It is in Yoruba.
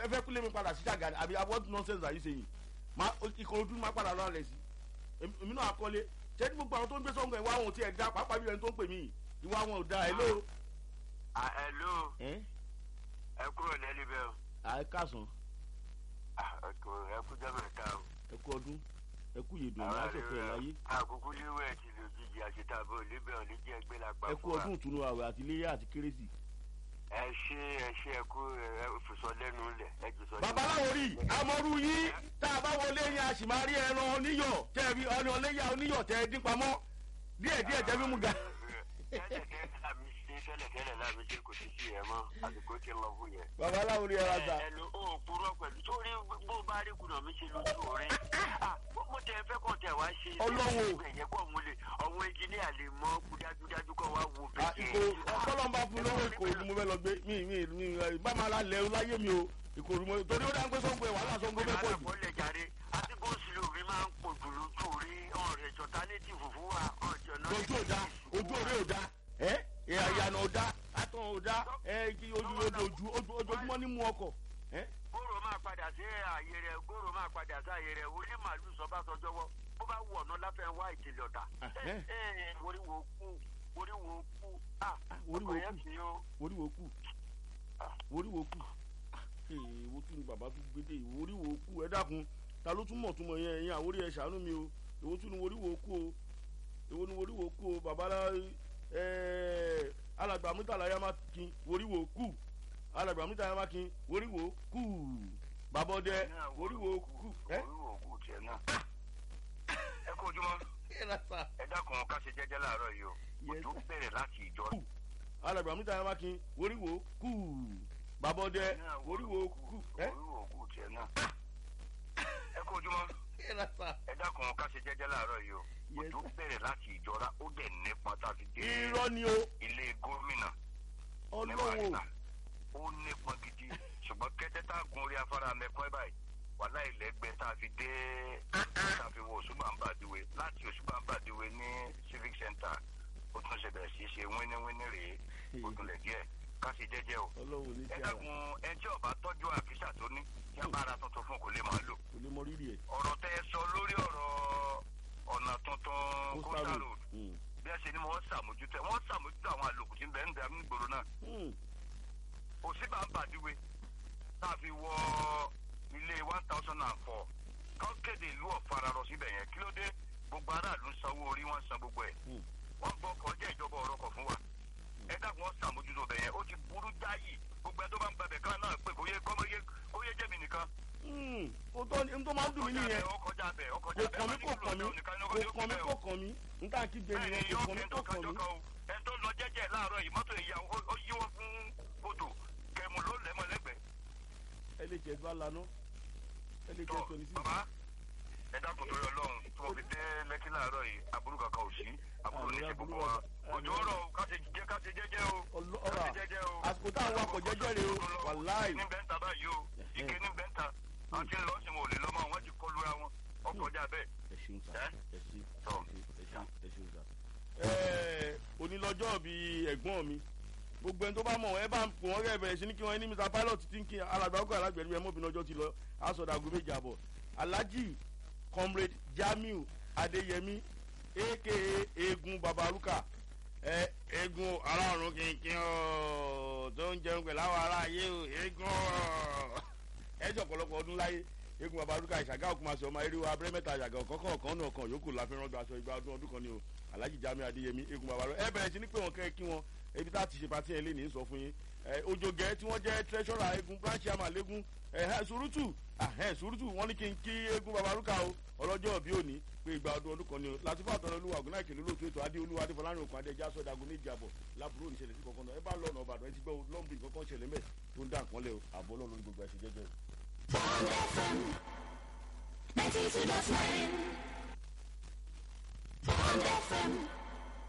ẹ fẹ́ kúlẹ̀ mi padà sí ṣàgà àbí what nonsense are you saying ma ìkòròdú máa padà lọ́ọ́ rẹ̀ sí èmi náà akọ́lé ṣé ní gbogbo àwọn tó ń gbé sọ́ngàn ìwà wọn ò tiẹ̀ dá pàápàá bí ẹni tó ń pè mí ìwà wọn ò dá ẹ ló. ẹ ló ẹ kúrò lẹ́lí bẹ́ẹ̀ o. ẹ káàsán ẹ kú jẹ́ mẹ́ta o. ẹ kú ọdún ẹ kú yèdùn ẹ̀ láṣọ fẹ́ láyé. àkókò léwẹ̀ ti lò jíjì àṣetàbọ̀ olébẹ̀ olíjẹ́ ẹgbẹ́ la pa ẹ kú ọdún ìtùnú àwẹ̀ àti iléyà àti kérésì. ẹ ṣe ẹ ṣe ẹ kú ẹ fòsọ lẹ́nu lẹ̀ ẹ jù sọ. babaláwo rí amọ̀rú yín tá a bá wọlé yín a sì máa rí ẹran oníyọ̀ tẹ́ ẹ rí ọ̀nà ọlẹ́yà oníyọ̀ tẹ́ ẹ dín pamọ́ díẹ̀díẹ̀ tẹ́ fi mú ga. tẹ́lẹ̀ tẹ́lẹ̀ láàmì ṣe kò sí sí ẹ mọ́ àsìkò tí ń lọ fún yẹn. babaláwo rí ẹran ta. ẹ ló ó kúrọ pẹ̀lú sórí bó bá rí kùnà mi ṣe lójú orí. mo tẹ fẹ́ kàn tẹ wá ṣe. ọlọ́wọ́ ẹ̀yẹ kọ́ mo lè ọ̀hún ẹnjìníà lè mọ dájúdájú kọ́ wá wo ìkò ọ̀pọ̀lọpọ̀ fún lówó ìkòròdú mo fẹ́ lọ gbé mi mi mi bá máa la lẹ̀ láyé mi o ìkòròdú mo torí ó dá ń gbé sọ́ngbẹ́ wàhálà sọ́ngbẹ́ bẹ́ẹ̀ pọ̀ jù. ìbára jáde àti bó sílò mi máa ń pò jù lójú orí ọ̀rẹ́ ìjọta létí fùfú wa ọ̀jọ̀ náà. ojú ò da ojú òré ò da ẹ ìyànà ò da àtọ̀ ò da ẹ kí ojú ojú ojoojúmọ́ ní mú ọkọ̀. gòrò máa padà sí ààyè rẹ gòrò máa padà sí ààyè rẹ orí màálù sọ bá sọjọ́ wọ́ bó bá wù ọ̀nà láfẹ́ wá ìtìlẹ̀ ọ̀tà. oríwo kú oríwo kú oríwo kú oríwo kú oríwo kú èèwọ̀ tún ni bàbá tún gbédè oríwo kú ẹ dákun ta ló tún mọ̀ tún mọ̀ yẹn ẹ̀yin àwórí ẹ̀ ṣàánú mi o èwo tún ni oríwo kú o èwo ni oríwo kú o bàbá alàgbà mítàlá yá má kin oríwo kú alàgbà mítàlá yá má kin oríwo kú bàbá ọdẹ oríwo kú. oríwo kú tiẹ̀ náà ẹ kó ojúmọ́ ẹ dákun ká ṣe jẹ́jẹ́ láàárọ̀ yìí o òjò bẹ̀rẹ̀ láti ìjọ. alàgbà mítàlá yá má kin oríwo kú bàbá ọdẹ oríwo kú. oríwo kú tiẹ̀ náà ẹ kó ojúmọ́ ẹ dákun ká ṣe jẹ́jẹ́ láàárọ̀ yìí o òjò bẹ̀rẹ̀ láti ìjọra ó dẹ̀ nípa tá a fi dé irọ́ ni o ilé gómìnà ọlọ́wọ́ ó nípa gidi ṣùgbọ́n kẹ́tẹ́ tá a gun orí afárá mẹ́kọ́ ẹ̀ báyìí wàhálà ìlẹ́gbẹ́ tá a fi dé tá a fi wọ òṣùgbà ń bàdìwé láti òṣùgbà ń bàdìwé ní civic center ó tún ṣe bẹ̀rẹ̀ sí í ṣe wíníwíní rèé ó túnlẹ̀ díẹ̀ ká ṣe jẹ́jẹ́ o ẹ dákun ẹ tí ọba tọ́jú àfíṣà tó ní tí a bá ara tuntun fún kò lè máa lò kò lè mọ rírì ẹ̀. ọ̀rọ̀ tẹ́ ẹ sọ lórí ọ̀rọ̀ ọ̀nà tuntun coastal road bí ẹ ṣe ni wọ́n ṣàmójútó wọ́n ṣàmójútó àwọn àlòkù tí ń bẹ ń bẹ nígboro náà. òsínbà ń bàdíwe tá a fi wọ ilé one thousand and four kọ́ kéde ìlú ọ̀fararọ síbẹ̀ yẹn kí ló dé gbogbo aráàlú ń sanwó orí wọn san gbogbo ẹ̀ wọ́n gbọ́ kọjá ìjọba ọ̀rọ̀ kọ̀ fún wa ẹ dàgbọ́n wọ́n ṣàmójútó bẹ̀ yẹn ó ti burú jáyì gbogbo ẹ tó bá ń gbàbẹ̀ kan náà pé kò yẹ kó yẹ jẹ́mi nìkan o tó n tó máa ń dùn mí nìyẹn kò kàn mí kò kàn mí kò kàn mí kò kàn mí n tà kí gbé nìyẹn kò kàn mí kò kàn mí. ẹ tó lọ jẹjẹ láàárọ yìí mọtò ìyá ó yíwọ fún kòtò kẹmù ló lẹmọ lẹgbẹẹ. ẹ lè jẹ bá lanà ẹ lè jẹ twenty six. bàbá ẹ dákun torí ọlọrun tí mo fi dé lẹkí láàárọ yìí aburú kankan ò sí aburú ní ti gbogbo wa òjò ọrọ káṣe jẹ káṣe jẹjẹ o káṣe jẹjẹ o. àsìkò táwọn wakọ̀ jẹ́jẹ́ rè o wàláì. ní bẹ́ńtà báyìí o ike ní bẹ́ńtà àti lọ sí wọn ò lè lọ́mọ wọn ti kọlu ra wọn ọkọjá bẹ́ẹ̀. ẹ ṣeun sa ẹ ṣe ẹ ṣe ẹ ṣeun sa. ẹẹ onílọ́jọ́ bíi ẹ̀gbọ́n mi gbogbo ẹni tó bá mọ̀ ẹ bá ń pò wọ́n rẹ̀ bẹ̀rẹ̀ sí ní kí wọ́n ní mr pilot ti ń kí alàgbàgbọ́ alágbẹ̀rẹ̀ bí ẹ mọ̀bìnrin ọjọ́ ti lọ asọ̀dàgùn méjì àbọ̀ alhaji comrade jamiu adeyemi aka eegun babaruka ẹ eegun aláàrùn kìnkìn ọ tó ń jẹun pẹ̀lú àwọn ará ayé o eegun ọ ẹjọ ọ̀pọ̀lọpọ̀ ọdún láyé eégún babaruka ìṣàgá òkúmasọ ọmọ eréwà abẹ́rẹ́ mẹ́ta àjàgà ọ̀kọ́kọ́ ọ̀kan náà kan yòókù láfẹ́ràn gba aṣọ ìgbà ọdún ọdún kan ni o alhaji jami adeyemi eégún babaruka ẹ bẹ̀rẹ̀ sí ní pé wọn kẹ́ kí wọn ebi tá a ti ṣe pàtí ẹ̀ lé ní sọ fún yín ojogẹ tí wọ́n jẹ́ treasurer eégún branch chairman lẹ́gún surutu surutu wọ́n ní kí n kí eégún babaruka o ọlọ́jọ́ òbí òní pé ìgbà ọdún ọdún kan ni o láti fún àtọ́nà olúwa ògùn náà kìlú lóòtú ètò adé olúwa adéfọlárin òkun adéjà sọdá agun méjì àbọ̀ lábúrò oníṣẹ̀lẹ̀ sí kankan náà ẹ bá lọ́nà ọ̀bàdàn ẹ ti gbọ́ lọ́mbì kankan ṣẹlẹ̀ mẹ́ tó ń dá nǹkan lẹ̀ o àbọ̀ ọlọ́run lórí gbogbo ẹ̀ṣẹ̀ jẹ́jẹ́ o. Bond FM 92.9 Bond FM